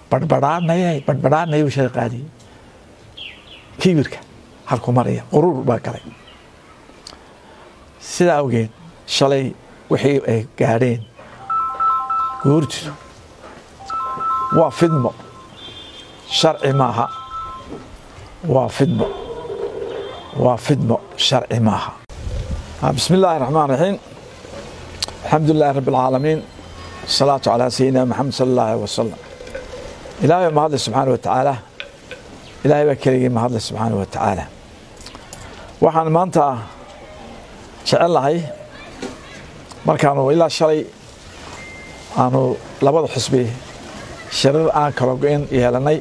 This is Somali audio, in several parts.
badhbadhaanayay badhbadhaanaya u shada qaadiyey kibirka halku maraya quruur baa galay sidaa awgeed shalay wixii ay gaadheen guurtidu waa fidmo sharci maaha waa fidmo waa fidmo sharci maaha bismi illaahi raxmaan raxiim alxamdu lilahi rabbi alcaalamiin asalaatu calaa sayidina maxamed sala allah alih wasalam ilaahay baa mahadle subxaana wa tacaala ilaahay baa keligii mahadle subxaana wa tacaala waxaan maanta jecel lahay markaanu ilaa shalay aanu labada xusbi shirar aan kala go-in yeelanay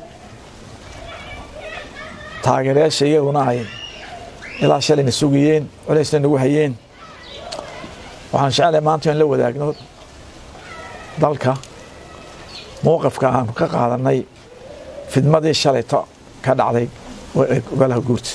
taageerayaasha iyaguna ay ilaa shalayna sugayeen culaysna nagu hayeen waxaan jecelahay maanta in la wadaagno dalka mowqifka aanu ka qaadanay fidmadii shalayto ka dhacday golaha guurta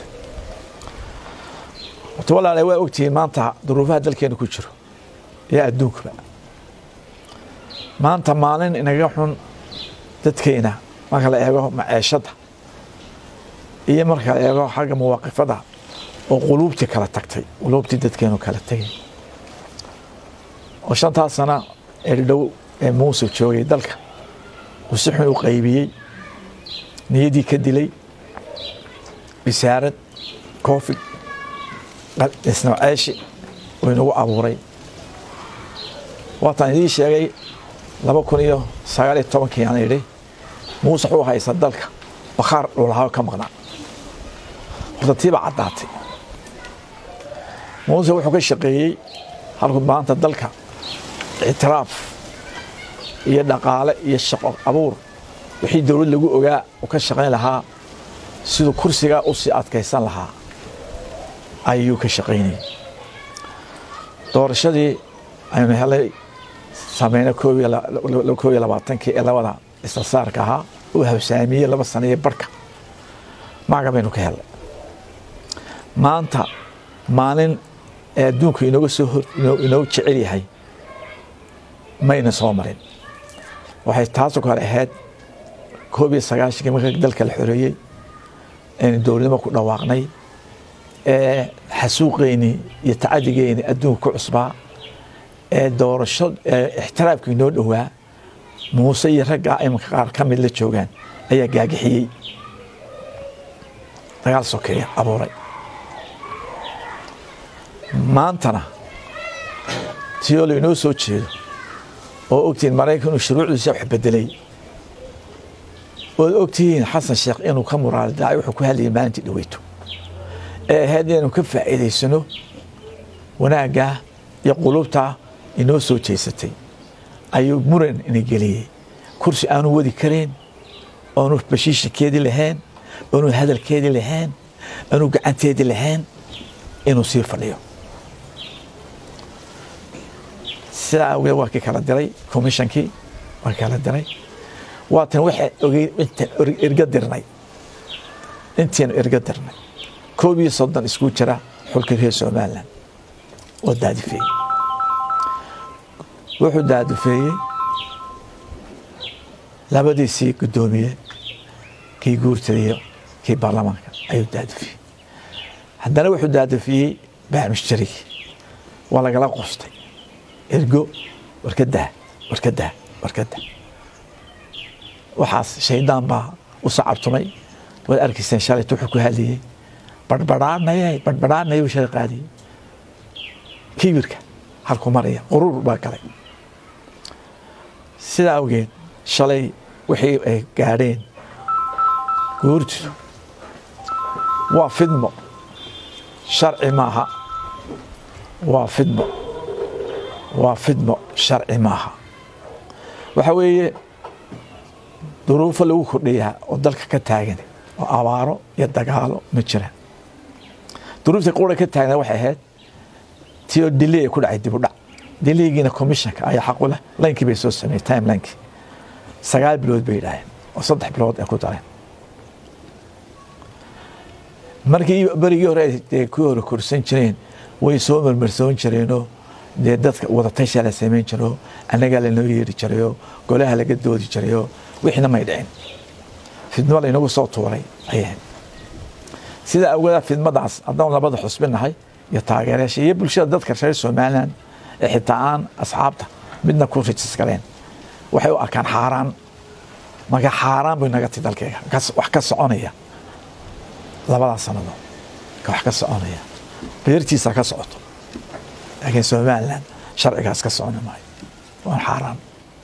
horta walaala waa ogtihiin maanta duruufaha dalkeena ku jiro iyo adduunkaba maanta maalin inaga xun dadkeena marka la eego maceeshadda iyo marka la eego xagga mawaaqifada oo quluubtii kala tagtay quluubtii dadkeenu kala tegay oo shantaas sana ee dhow ee muuse joogay dalka uu si xun u qaybiyey niyaddii ka dilay bisaarad koofig isnooceeshi uu inagu abuuray waataan idiin sheegay laba kun iyo sagaal iyo tobankii aan idhi muuse wuxuu haysta dalka bakhaar dhulahaa ka maqnaa horta tiibaa caddaatay muuse wuxuu ka shaqeeyey halku maanta dalka ictiraaf iyo dhaqaale iyo shaqo abuur wixii dowlad lagu ogaa uu ka shaqayn lahaa siduu kursigaa u sii adkaysan lahaa ayuu ka shaqaynayay doorashadii aynu helay samayna koob iyo labaatankii ee labada istarsaarka ahaa uu hawsaamiyey laba sana iyo barhka maaga baynu ka helnay maanta maalin ee adduunku inooga soo inoogu jecel yahay mayna soo marin waxay taasoo kale ahayd koob iyo sagaashankii marka dalka la xoreeyey aynu dowladnimo ku dhawaaqnay ee xasuuqeynii iyo tacadigeynii adduunka ku cusbaa ee doorasho ixtiraafka inoo dhowaa muuse iyo raggaa imanka qaar ka mid la joogaan ayaa gaagixiyey dagaal sokeeya abuuray maantana tiyoo lainoo soo jeedo oo ogtihiin maraykan inuu shuruucdiisa wax bedelay ood ogtihiin xasan sheekh inuu ka muraalidaacay wuxuu ku hadlayay maalintii dhaweyto ee ahayd inaynu ka faa'iidaysano wanaaggaa iyo qulubtaa inoo soo jeysatay ayuu muran ina geliyey kursi aanu wadi karayn oonu bashiishakeedii lahayn oonu hadalkeedii lahayn oonu gacanteedii lahayn inuu sii fadhiyo sidaa awgeed waa kii kala diray commishonkii waa kii kala diray waatan waxaan ogey intaan erga dirnay intiinu erga dirnay koob iyo soddon isku jira xulka reer somalilan oo daadifeeyey wuxuu daadifeeyey labadiisii guddoomiye kii guurtadiyo kii baarlamaanka ayuu daadifiyey haddana wuxuu daadifiyey baamusjarigi waa lagala qostay ergo warkadah warkadah warkadah waxaas shaydaan baa u sacabtumay waad arkayseen shalayt wuxuu ku hadlayey badhbadhaanayay badhbadhaanaya u shada qaadiyey kibirka halku maraya quruur baa galay sidaa awgeed shalay wixii ay gaadheen guurtidu waa fidmo sharci maaha waa fidmo waa fidmo sharci maaha waxa weeye duruufo lagu kordhayaa oo dalka ka taagan oo abaaro iyo dagaalo ma jiraan duruufta qura ka taagna waxay ahayd tio diley ku dhacay dib u dhac dileygiina commissionka ayaa xaqu leh laynkii bay soo sameeyey time laynkii sagaal bilood bay yidhaaheen oo saddex bilood ay ku dareen markii berigii hore dee ku hore korsan jireen way soo marmarsoon jireenoo dee dadka wadatashaa la samayn jiro annagaa lanoo yeeri jirayoo golaha laga doodi jirayoo wixiina may dhicin fidmo laynagu soo tuuray ayay ahayd sida awgeeda fidmadaas haddaan labada xusbinahay iyo taageerayaasha iyo bulshada dadka reer somalilan ee xitaa aan asxaabta midna ku rijis galeen waxay u arkaan xaaraan maga xaaraan bay naga ti dalkeyga wax ka soconaya labadaas sannadood wax ka soconaya beertiisa ka socoto laakiin somalilan sharcigaas ka soconi maayo waan xaaraan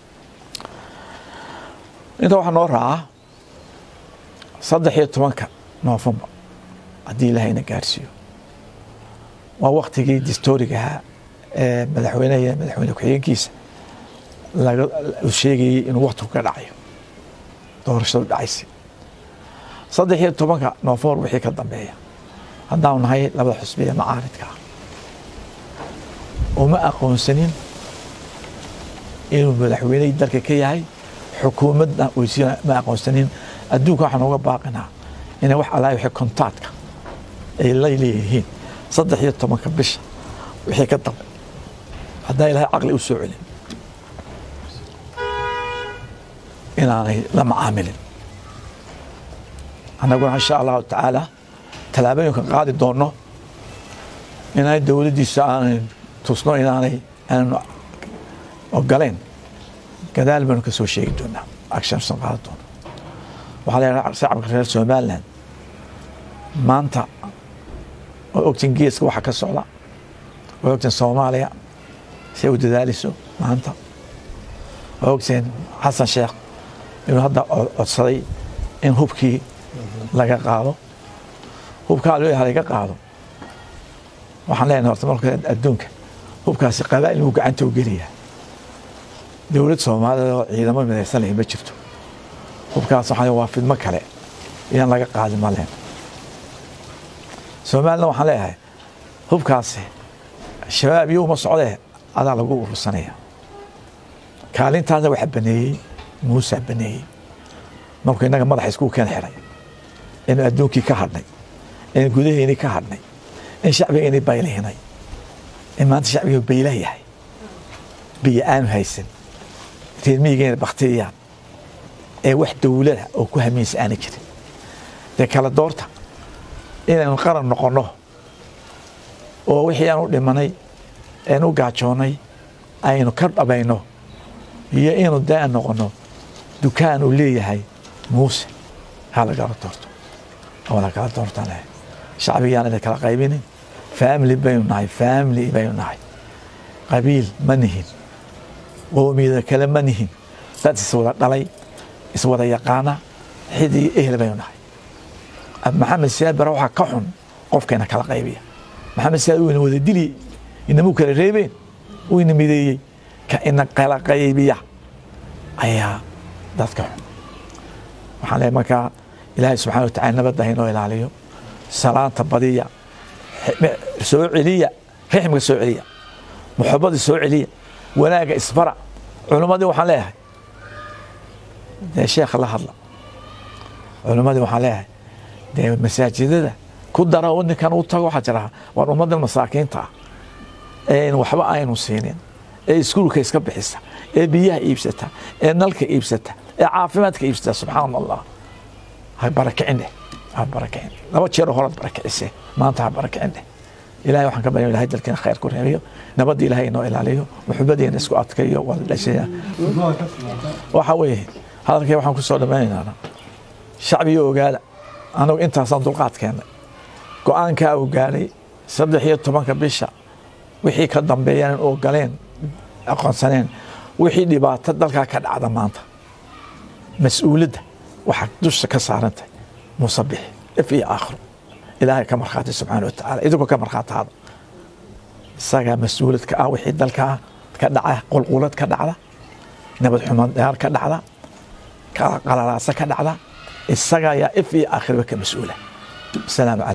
inta waxaa noo raaca saddex iyo tobanka noofembar haddii ilaahayna gaarsiiyo waa waktigii distoriga ahaa ee madaxweyneha iyo madaxweyne ku-xigeenkiisa laga sheegayey inuu waktigu ka dhacayo doorashadu dhacaysa saddex iyo tobanka noofembar wixii ka dambeeya haddaanu nahay labada xusbi ee macaaridka ah uma aqoonsanin inuu madaxweynehii dalka ka yahay xukuumadna weysiina ma aqoonsanin adduunka waxaan uga baaqinaa inay wax allahi wixii kontaadka ay la leeyihiin saddex iyo tobanka bisha wixii ka dambe haddaan ilahay caqli u soo celin inaanay la macaamilin annaguna insha allahu tacaala tallaabooyinkan qaadi doonno inaanay dowladdiisa aanay tusno inaanay aanan ogolayn gadaal baynu ka soo sheegi doonaa actionsan qaadi doono waxaa leedahay shacabka reer somaliland maanta oo ogtiin geeska waxa ka socda oo ogtiin soomaaliya si ay u dadaalayso maanta oo ogtiin xasan sheekh inuu hadda codsaday in hubkii laga qaado hubkaa leeyahay laga qaado waxaan leenahay horta marka adduunka hubkaasi qabaa'il buu gacanta u geliyaa dowlad soomaaliyeed oo ciidamo midaysan leh ma jirto hubkaas waxaa waa fidmo kale iyaan laga qaadi maleen soomaalina waxaan leeyahay hubkaasi shabaab iyo uma socdee adaa lagu urursanaya kaalintaasna waxa baneeyey muusaa baneeyey markuu innaga madaxa iskuu keen xiray inu adduunkii ka hadhnay in gudaheennii ka hadhnay in shacbigeennii baylihinay in maanta shacbigii baylah yahay biyo aanu haysan reermiyigeena baktiyayaan ee wax dowlada oo ku hamiinsa aana jirin dee kala doorta inaynu qaran noqonno oo wixii aan u dhimanay een u gaajoonnay aynu ka dhabayno iyo inu dee aan noqonno dukaan uu leeyahay muuse ha lagala doorto oo lagala doortaan leh shacbigiyaan idin kala qaybinin family baynu nahay family baynu nahay qabiil ma nihin qoomiyada kale ma nihin dad iswada dhalay iswada yaqaana xid iyo ehel baynu nahay maxamed siyaad bare waxaa ka xun qofkayna kala qaybiya maxamed siyaad wuu ina wada dili inamuu kala reebeen wuu ina mideeyey ka ina kala qaybiya ayaa dadka xun waxaan leeyahay markaa ilaahay subxana wa tacala nabadda haynoo ilaaliyo salaanta badiya soo celiya rixmka soo celiya muxabada soo celiya wanaagga isbara culimmadii waxaan leeyahay dee sheekha la hadla culimmadii waxaan leeyahay dee masaajidada ku dara oo ninkan u tago waxaa jira war ummaddan masaakiinta ah ee waxba aynu siinin ee iskuulka iska bixisa ee biyaha iibsata ee nalka iibsata ee caafimaadka iibsata subxaan allah ha barakicin dheh ha barakicin laba jeero horaad barakicise maanta ha barakicin dheh ilahay waxaan ka barya ilahay dalkeena khayr ku reebiyo nabadda ilahay inoo ilaaliyo muxubadeena isku adkayo waa dhashaya waxa weeye hadalkii waxaan ku soo dhammaynaynaa shacbiga ogaada anagu intaasaan dulqaad keennay go-aankaa uu gaadhay saddex iyo tobanka bisha wixii ka dambeeyaan in ogoleen aqoonsaneen wixii dhibaato dalkaa ka dhacda maanta mas-uuladda waxaa dusha ka saarantahay musabix if iyo aakhiro ilaahay ka markhaati subxaana wa tacaala idinkoo ka markhaataada isagaa mas-uuladka ah wixii dalkaa ka dhaca qulqulad ka dhacda nabad xumadyaal ka dhacda qalalaasa ka dhacda isagaa yaa if iyo aakhirba ka mas-uula asalaamu calaykum